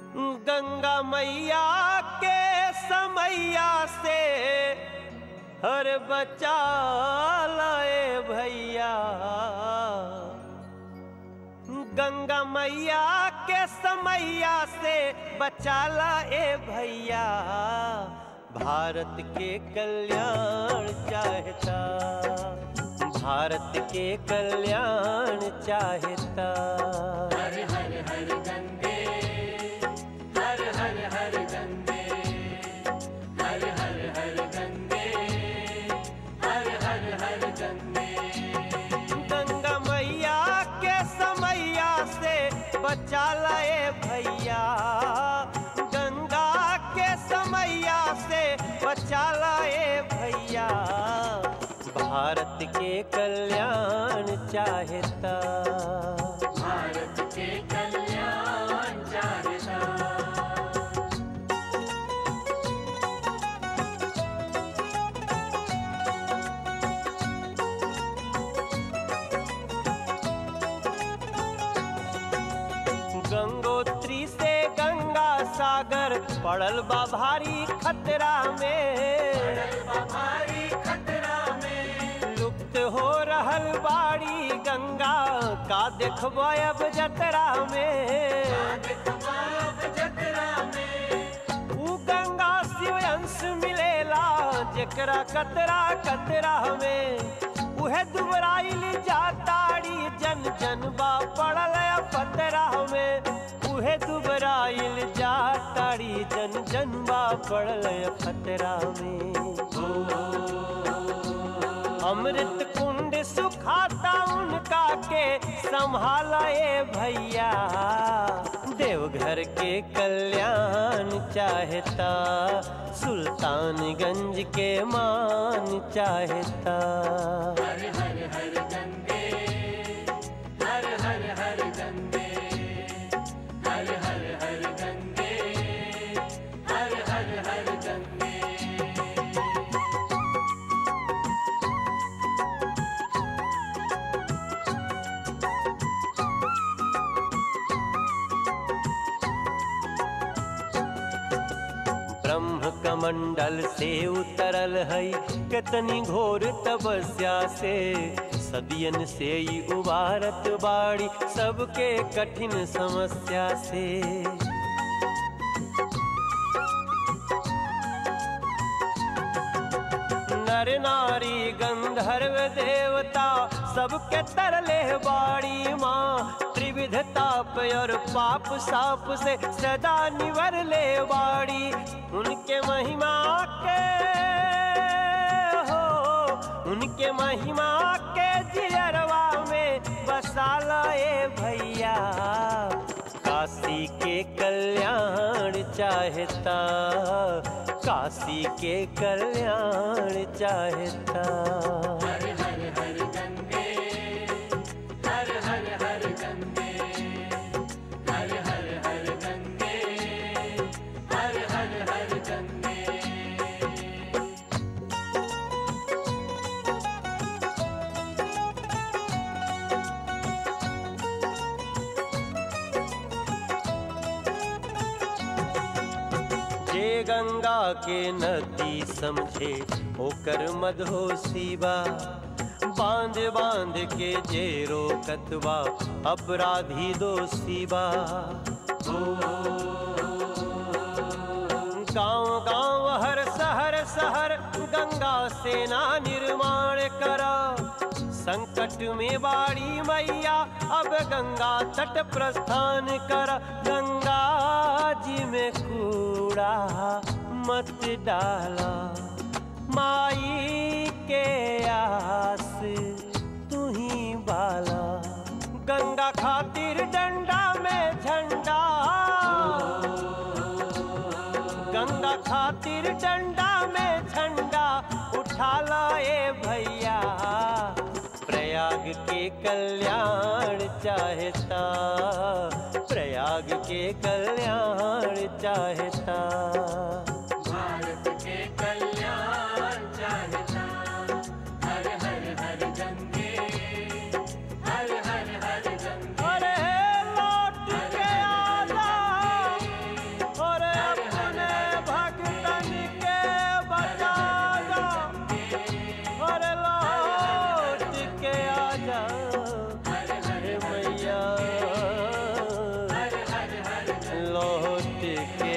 गंगा मैया के समैया से हर बचा लाए भैया गंगा मैया के समैया से बचा लाए भैया भारत के कल्याण चाहता भारत के कल्याण चाहता हर हर हर गंगे हर हर हर गंगे हर हर हर गंगे हर हर हर गंगे गंगा मैया के समैया से बचा लाए भैया गंगा के समैया से बचा लाए भैया भारत के कल्याण चाहता भारत के कल्याण चाहता गंगोत्री से गंगा सागर पड़ल बा भारी खतरा में भारी खतरा में लुप्त हो रहल बाड़ी गंगा का देखबो अब जतरा में बाब जतरा में ऊ गंगा शिव अंश मिलेला जेकरा कतरा कतरा में उहे दुबराइल जाताड़ी जन जन बा पड़ल पतरा में उहे दुबराइल जाताड़ी जन जन बा पड़ल पतरा में अमृत कुंड सुखाता उनका के संभालाए भैया देवघर के कल्याण चाहता सुल्तानगंज के मान चाहता हर हर हर गंगे हर हर हर गंगे हर हर हर गंगे हर हर हर गंगे ब्रह्म कमंडल से उतरल है कितनी घोर तपस्या से सदियन से ही उबारत बाड़ी सबके कठिन समस्या से नर नारी गंधर्व देवता सबके तरले बाड़ी माँ त्रिविध ताप और पाप साप से सदा निवर ले बाड़ी उनके महिमा के हो उनके महिमा के जियरवा में बसा लाए भैया काशी के कल्याण चाहता काशी के कल्याण चाहता हर हर हर गंगे हर हर हर गंगे हर हर हर गंगे हर हर हर गंगे जे गंगा के नदी समझे होकर मधोसी बा बांध बांध के जे रोकतवा अपराधी दोषी बा गांव गांव हर शहर शहर गंगा सेना निर्माण करा संकट में बाड़ी मैया अब गंगा तट प्रस्थान कर गंगा जी में कूड़ा मत डाला माई के आस तू ही बाला गंगा खातिर डंडा में झंडा गंगा खातिर डंडा में झंडा उठा लाए भैया प्रयाग के कल्याण चाहता प्रयाग के कल्याण चाहता भारत के कल्याण चाहता हर हर हर गंगे हर हर हर गंगे अरे लौट के आजा मोती के